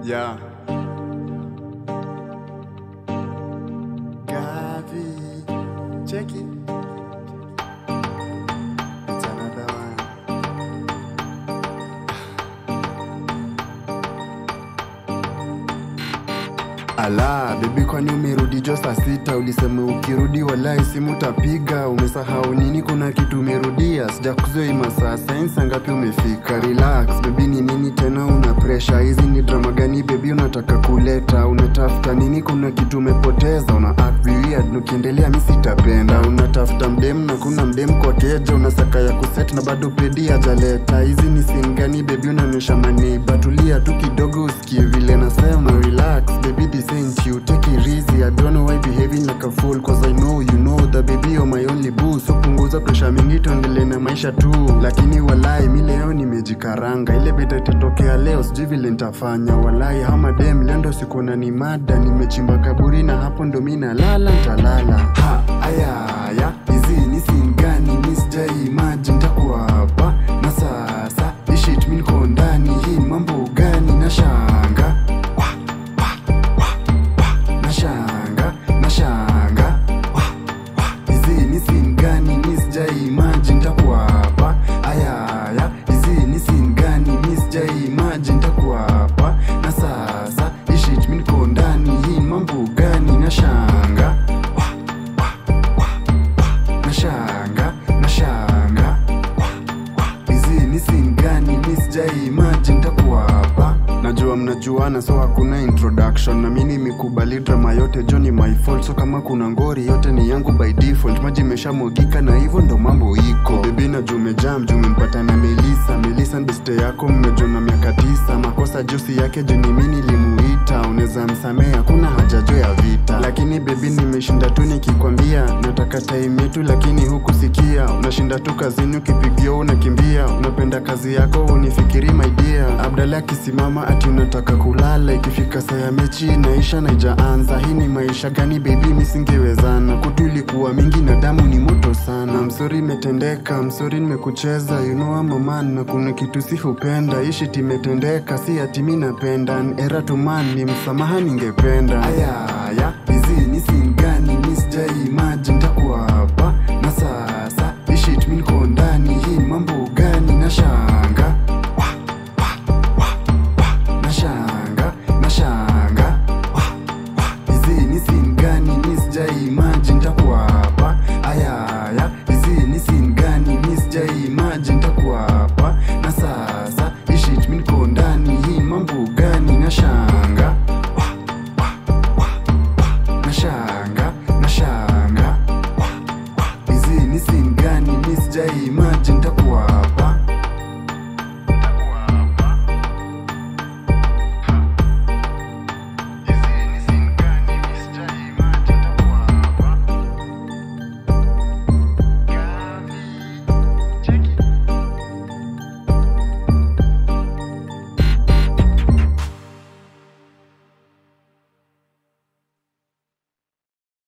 Yeah. Gavi. Check it. It's another one. Ala, bebi kwani umerudi jo saa sita? Ulisema ukirudi walai simu utapiga. Umesahau nini? Kuna kitu umerudia? Sijakuzoea masaa sainsi ngapi umefika? Relax bebi, ni nini tena una pressure? Hizi ni drama gani bebi unataka kuleta? Unatafuta nini? Kuna kitu umepoteza, una act weird. Ukiendelea mi sitapenda. Unatafuta mdem na kuna mdem kwa keja, unasaka ya kuset na bado pedi hajaleta. Hizi ni sin gani bebi? Unaonyesha maneiba, tulia tu kidogo usikie vile nasema. Relax baby, this ain't you, take it easy. I don't know why behaving like a fool, cause I know you know that baby you're my only boo. So punguza pressure mingi, tuendelee na maisha tu. Lakini walai mi leo nimejikaranga, ile beta itatokea leo, sijui vile nitafanya. Walai hama dem lendo siku na ni mada, nimechimba kaburi na hapo ndo mi nalala, ntalala. Ha, aya, ya, hizi ni sin gani? Mi sijai imagine nitakuwa hapa na sasa, hii shit mi niko ndani, hii mambo gani? Nashanga nashanga nashanga Wah, wah. hizi ni sin gani mi sijai imagine nitakuwa hapa ayaya hizi ni sin gani mi sijai imagine nitakuwa hapa na sasa hii shit mi niko ndani hii mambo gani nashanga Wah, wah, wah, wah. nashanga nashanga hizi ni sin gani mi sijai imagine nitakuwa hapa najua mnajuana so hakuna introduction na mi nimekubali drama yote jo ni my fault so kama kuna ngori yote ni yangu by default maji imeshamwagika na hivyo ndo mambo iko bebi najua umejam juu umempata na melisa melisa beste yako mmejona miaka tisa makosa jusi yake juni mi nilimuita unaweza msamea hakuna haja jo ya vita lakini bebi nimeshinda tu nikikwambia nataka time yetu lakini hukusikia unashinda tu kazini ukipigia unakimbia unapenda kazi yako unifikiri my dear abdala akisimama ati unataka kulala ikifika saa ya mechi inaisha na ijaanza hii ni maisha gani bebi misingewezana kutu ilikuwa mingi na damu ni moto sana msori imetendeka msori nimekucheza you know I'm a man na kuna kitu si hupenda hii shit imetendeka si ati mi napenda An era to man ni msamaha ningependa ayaya hizi ni sin gani mi sijai imagine nitakuwa hapa na sasa hii shit mi niko ndani hii mambo gani nashanga Wah, wah, wah, wah. nashanga nashanga Wah, wah. hizi ni sin gani mi sijai imagine nitakuwa hapa ayaya hizi ni sin gani mi sijai imagine nitakuwa hapa na sasa hii shit mi niko ndani hii mambo gani nashanga Wah, wah, wah, wah. nashanga nashanga Wah, wah. hizi ni sin gani mi sijai imagine